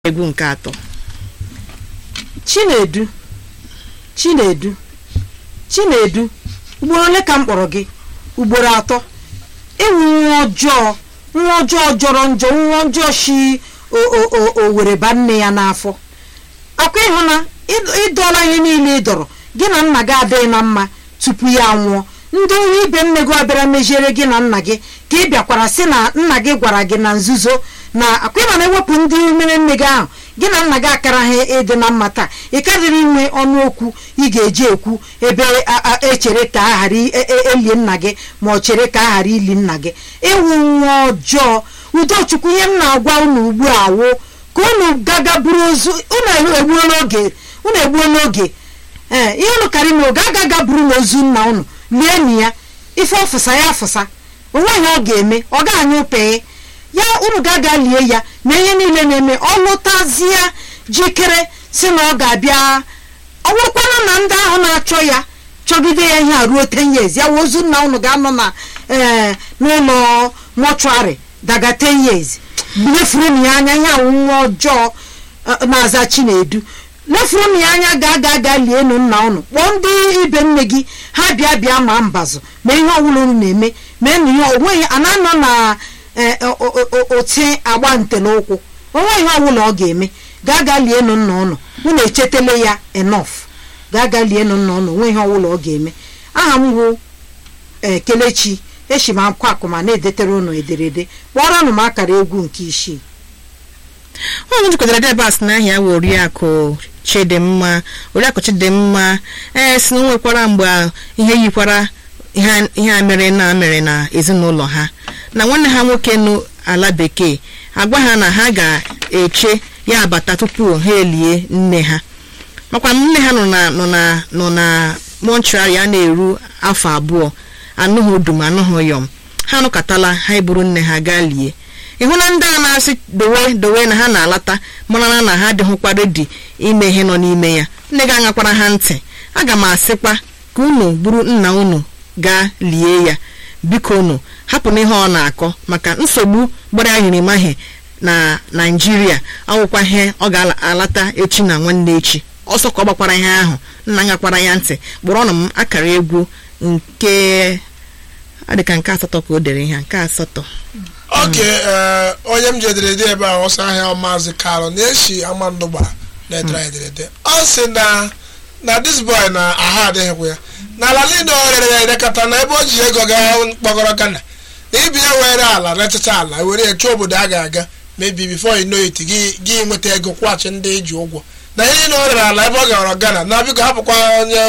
egwu nke atọ chinedu chinedu chinedu ugboro ole ka m kpọrọ gị ugboro atọ ịwụ nwa ọjọọ nwa ọjọọ jọrọ njọ nwa ọjọọ shi owere ba nne ya n'afọ akwa ịhụ na ịd- ịdọla ihe niile ị dọrọ gị na nna gị adịghị na mma tupu ya nwụọ ndị onye ibe nne gị abịara meziere gị na nna gị ka ị bịakwara sị na nna gị gwara gị na nzuzo na akwa ịma na-ewepụ ndị mere nne gị ahụ gị na nna gị akara ha ịdị na mma taa ị karịrị inwe ọnụ okwu ị ga-eji ekwu ebe a- a- echere ka a ghara i- e- e- elie nna gị ma ọ chere ka a ghara ili nna gị ịwụ nwa ọjọọ udochukwu ihe m na-agwa unu ugbu a wụ ka unu gaga buru ozu unu egbuola oge unu egbuola oge ee ihe unu karị na oge agaga buru n'ozu nna unu lie na ya ife ọfụsa ya afụsa onweghị ọ ga-eme ọ ga-anyụ pee ya unu ga-aga lie ya na ihe niile na-eme ọ lụtazie jikere si na ọ ga-abịa ọ bụrụkwana na ndị ahụ na-achọ ya chọgide ya ihe a ruo ten years ya wụ ozu nna unu ga-anọ na ee n'ụlọ mọchụarị daga ten years lefuru ya anya ya wụ nwa ọjọọ eh, na-aza chinedu lefuru ya anya gaa gaa gaa lienu nna unu kpọọ ndị ibe nne gị ha bịa bịa ma mbazụ ma ihe ọbụla unu na-eme mee na ihe onweghị a na-anọ na eh, o- o- o- oti agba nte n'ụkwụ onwe ihe ọbụla ọ ga-eme gaa gaa lienu nna unu unu echetele ya enough gaa gaa lienu nna unu onwe ihe ọbụla ọ ga-eme aha m bụ eh, kelechi eshi m akwụkwọ akụma na-edetere unu ederede kpọrọnụ m akara egwu nke isii nwaanyị jikọtara debas n'ahịa wụ oriakụ chidimma oriakụ chidimma ee si na o nwekwara mgbe ihe yikwara ihe a- ihe a mere na mere na ezinụlọ ha na nwanne ha nwoke nụ ala bekee agwa ha na ha ga-eche ya abata tupu ha elie nne ha makwa nne ha nọ na nọ na nọ na mọntrari a na-eru afọ abụọ anụghị udum anụghị yọm ha nụkọtala ha eburu nne ha gaa lie ịhụ na ndị a na-asị dowe dowe na ha na-alata mara na ha adịghịkwa redi ime ihe nọ n'ime ya nne gị aṅakwara ha ntị aga m asịkwa ka unu buru nna unu gaa lie ya biko unu hapụ n'ihe ọ na-akọ maka nsogbu gbara ahịrịmahị na naijiria ọwụkwa ihe ọ ga-alata echi na nwanne echi ọsọ ka ọ gbakwara ihe ahụ nna ngakwara ya ntị kpọrọnụ m akara egwu nke ọ dị ka nke asatọ ka o dere ihe a, nke asatọ oke ee, onye m ji ederede ebe a ọsọ ahịa maazị kalụ na-eshi amandụ gbara na-edere ederede ọ sị na na dis boy na ahụ adịghịkwa ya na ala niile ọ rere ya erekọta na ebe o ji ego ga kpọgọrọ gana na ibi ya were ala retụta ala were ya chọọ obodo a ga-aga mebi bifo you know it gị gị nweta ego kwụghachi ndị eji ụgwọ na ihe niile ọ rere ala ebe ọ gara gana na biko hapụkwa onye